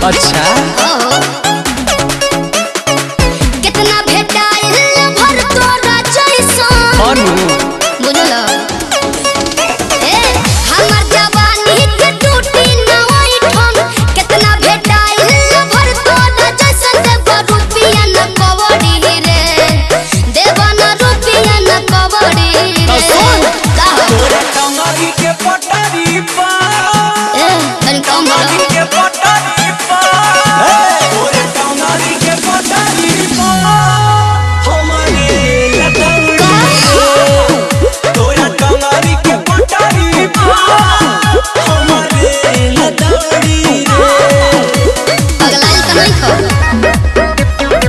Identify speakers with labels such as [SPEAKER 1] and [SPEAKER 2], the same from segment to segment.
[SPEAKER 1] अच्छा
[SPEAKER 2] ओहो कितना भेटाइल भर तोरा जैसन
[SPEAKER 1] अनु
[SPEAKER 2] बुझल ए हमर जवानी के टूटी न ओइठन कितना भेटाइल भर तोरा जैसन देव रुपिया न कवड़ी रे देव न रुपिया न कवड़ी रे का हो?
[SPEAKER 3] तोरे कमरी के पटरी पर
[SPEAKER 2] ए तनी कम बोलो
[SPEAKER 3] के पटरी पर तोरे कमरी के पटरी पर हमरे लटौड़ी तोरा कमरी के पटरी पर हमरे लटौड़ी रे
[SPEAKER 2] पगलाइल त नहीं खो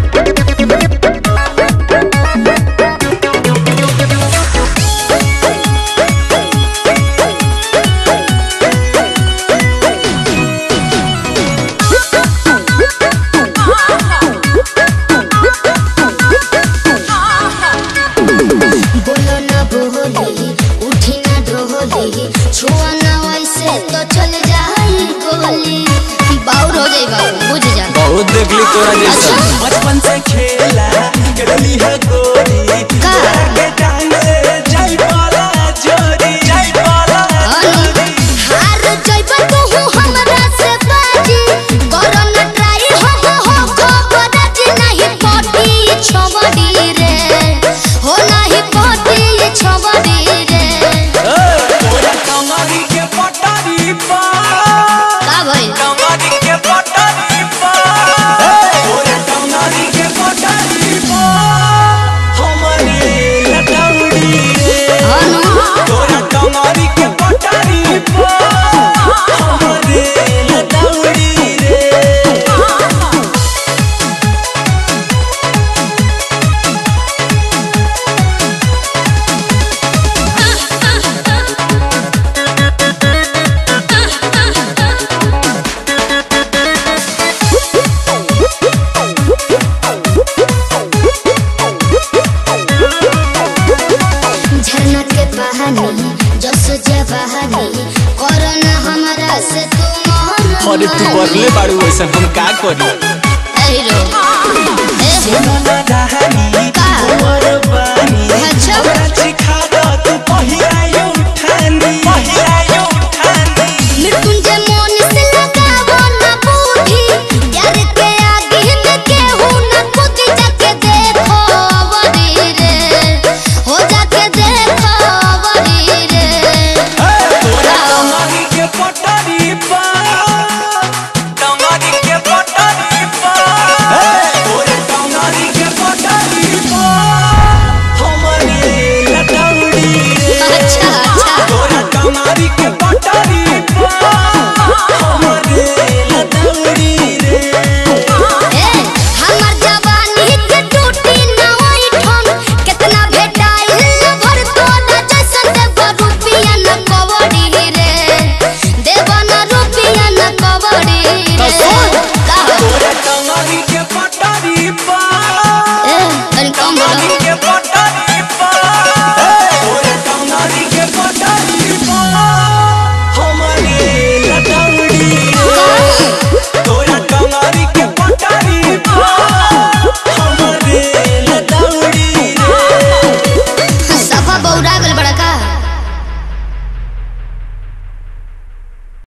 [SPEAKER 2] बोलो न बोली उठी न डोली छुआ न वैसे तो चल जाई गोली बाउर हो जाई बाबू बुझ जा
[SPEAKER 1] बहुत देखली तोरा जैसा
[SPEAKER 2] अच्छा।
[SPEAKER 3] बचपन से खेला करली है गोरी
[SPEAKER 2] का?
[SPEAKER 3] के टांगे जाई पाला जोरी जाई पाला
[SPEAKER 2] अनु हार जइब तू हमरा से बाजी करो न ट्राई हम हो खबर जी नहीं पटी छबड़ी रे हो नहीं पटी छबड़ी रे
[SPEAKER 3] तोरा कमरी के पटरी पर
[SPEAKER 2] का भइल
[SPEAKER 3] कमरी के पटरी पर तोरा कमरी के पटरी पर हमरे लटौड़ी रे
[SPEAKER 2] अनु
[SPEAKER 3] तोरा कमरी के पटरी पर हमरे लटौड़ी रे
[SPEAKER 2] झरना के बहानी जस जवानी कोरोना हमरा से तू मोहन
[SPEAKER 1] अरे तू बरले बाड़ू वैसा हम का करी
[SPEAKER 2] एरो ए
[SPEAKER 3] सुनना कहानी
[SPEAKER 2] का?
[SPEAKER 3] उमर बानी
[SPEAKER 2] अच्छा।
[SPEAKER 3] हमरा सिखा द तू पहिरायो उठानी पहिरायो उठानी
[SPEAKER 2] मृत्युंजय मोन से लगावो न बूढ़ी यार के आगे में केहू न कूद जाके देखो अवरी रे हो जाके देखो अवरी रे
[SPEAKER 3] तोरा कमरी के पटरी पर कमरी के पटरी पर तोरा कमरी के पटरी पर हमरे लटौड़ी रे
[SPEAKER 2] अच्छा अच्छा
[SPEAKER 3] तोरा कमरी के पटरी पर हमरे लटौड़ी रे
[SPEAKER 2] ए हमर जवानी के टूटी न ओइठन कितना भेटाइल भर तोरा जैसन देव रुपिया न कवड़ी रे देव न रुपिया न कवड़ी रे का हो?
[SPEAKER 3] तोरा कमरी के पटरी पर
[SPEAKER 2] ए तनी कम बोलो